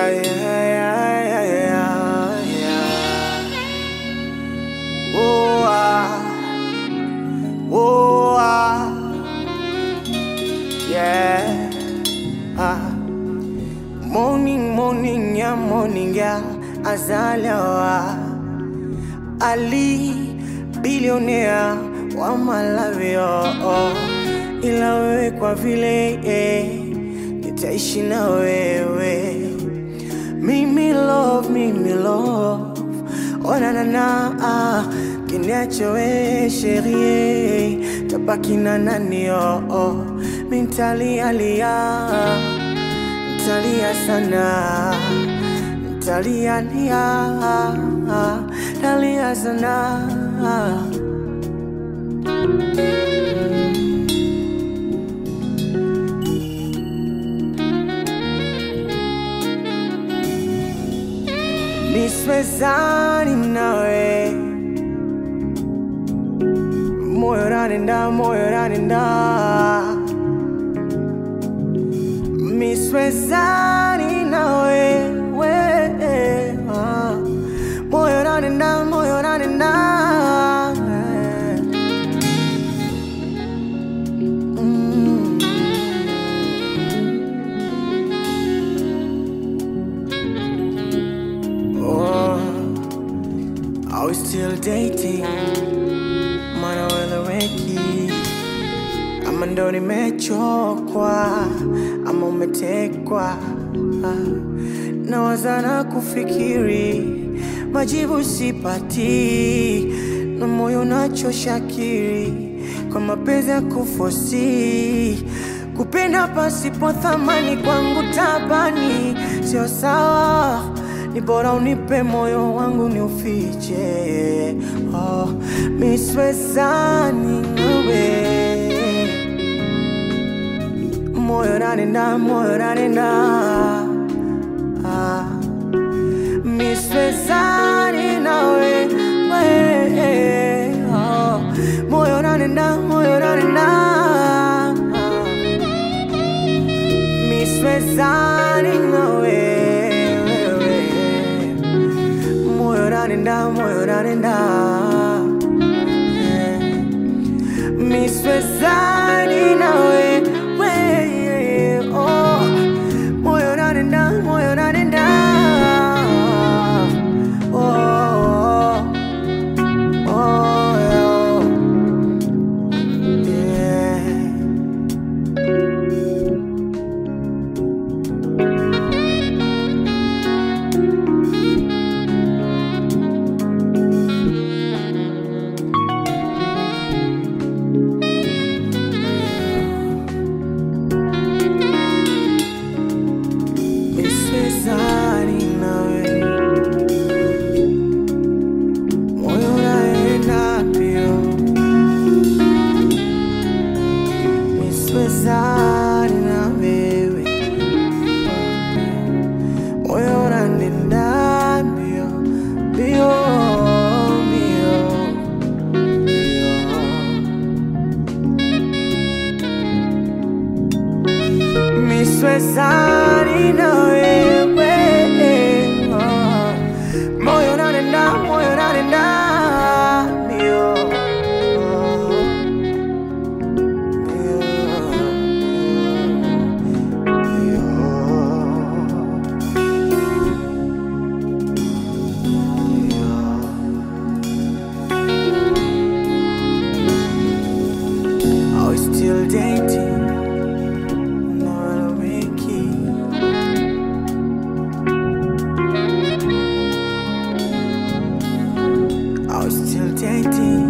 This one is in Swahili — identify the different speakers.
Speaker 1: Yeah, yeah, yeah, yeah, yeah. Oh, ah. Oh, ah. Yeah. Ah. Morning, morning, yeah, morning, yeah. Azalewa. Ali, bilionea wa Malawi, oh, oh. Ila wewe kwa vile eh, nitaishi na wewe mimi love, mimi love Oh na na na ah, kiniacho we sherie tabaki na nani oh, oh. Mintalia lia Ntalia sana Ntalia lia Ntalia sana Niswezani nawe moyo ranenda moyo ranenda miswezani nawe we ah. moyo ranenda moyo ranenda mm. oh. Are we still dating? Mana weleweki ama ndo nimechokwa ama umetekwa Ah, nawaza na kufikiri majibu sipati na moyo nachoshakiri kwa mapenzi ya kufosi kupenda pasipo thamani kwangu tabani sio sawa ni bora unipe moyo wangu ni ufiche oh, miswezani nawe moyo ranenda moyo ranenda ah. miswezani nawe we, oh. moyo ranenda moyo ranenda ah. miswezani nawe wewe. moyo ranenda moyo ranenda eh. miswezani nawe we, oh. moyo ranenda moyo ranenda oh, oh, oh, yeah. Miswezani nawe moyo unaenda mbio, miswezani na wewe, moyo unaenda mbio mbio mbio mbio. miswezani na wewe ah. moyo unanenda moyo unanenda mbio Mbio, mbio, mbio. Are we still dating? No, Ricky. I was still dating.